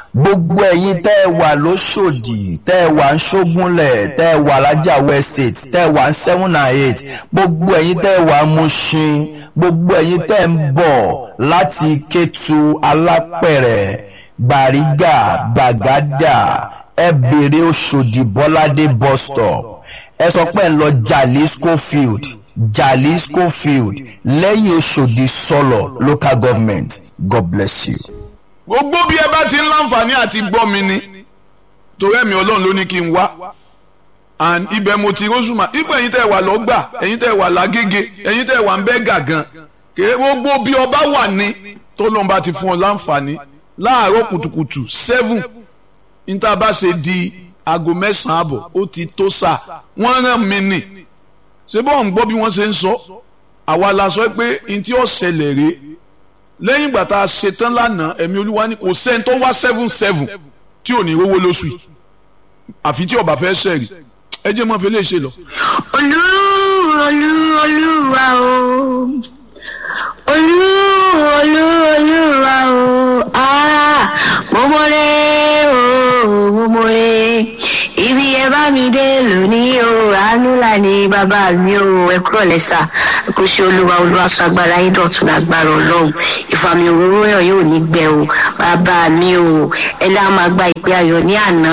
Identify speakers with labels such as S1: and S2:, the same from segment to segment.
S1: gbogbo ẹ̀yin tẹ́ ẹ wà lóṣòdì tẹ́ ẹ wà ń ṣógúnlẹ̀ tẹ́ ẹ wà lájàwọ́ estate tẹ́ ẹ wà ń seven and eight gbogbo ẹ̀yin tẹ́ ẹ wà ń Mushin gbogbo ẹ̀yin tẹ́ ẹ ń bọ̀ láti Kétu Alápẹ̀rẹ̀ Gbàrígà Gbàgádà ẹ bèrè Òṣòdì Bọ́ládé bus stop ẹ sọ pé ẹ ń lọ Jalisco field Jalisco field lẹ́yìn Òṣòdì sọlọ local government God bless you.
S2: gbogbo bí ẹ bá ti ń láǹfààní àti gbọ́ mi ni torí ẹ̀mí ọlọ́run ló ní kí n wá and ibẹ̀ mo ti rọ́ṣùmá ipò ẹ̀yin tẹ́ ẹ wà lọ́gbà ẹ̀yin tẹ́ ẹ wà lágége ẹ̀yin tẹ́ ẹ wà ń bẹ́ gàgàn kèé gbogbo bí ọba wà ní tó lóun bá ti fún ọ láǹfààní láàárọ̀ kùtùkùtù seven níta bá ṣe di aago mẹ́sàn-án àbọ̀ ó ti tó sà wọ́n rán mi nì ṣé bọ́ọ̀ ń gbọ́ bí wọ́n ṣe ń sọ àwa la sọ pé ntí ó ṣẹlẹ̀ rèé lẹ́yìn ìgbà tá a ṣe tán lánàá ẹ̀mí olúwa ní kò sẹ́ni tó wá seven seven tí ò ní rówó lóṣù yìí àfi tí ọba fẹ́ ṣẹ̀rì ẹ jẹ́ mọ́ fi lè ṣe lọ.
S3: olú olú olúwa o olú olú olúwa o ah mo mọ̀rẹ́ o mo mọ̀rẹ́ ibi ẹ bá mi dé lónìí o àánú là ní bàbá mi o ẹ kúrò lẹ́sà kò sí olúwa olúwa sọ agbára yín dọ̀tun lágbára ọlọ́run ìfàmì òróró yàn yóò ní gbẹ o bàbá mi o ẹ lá máa gba ìpè ayọ̀ ní àná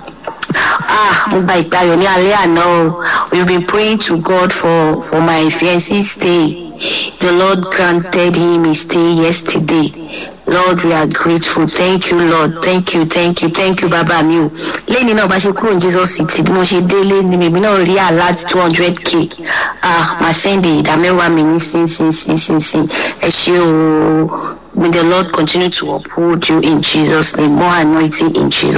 S3: ah mo gba ìpè ayọ̀ ní alẹ́ àná o we been praying to God for for my fiancé stay the Lord granted him his stay yesterday Lord we are grateful thank you Lord thank you thank you thank you bàbá mi o lẹ́ni náà bá ṣe kúrò ní Jesus city bí mo ṣe délé ni bèbí náà rí alert two hundred k ah màá sẹ́ndì ìdá mẹ́wàá mi ní sínsínsínsín ẹ ṣé o may the Lord continue to uphold you in Jesus name more anointing in Jesus.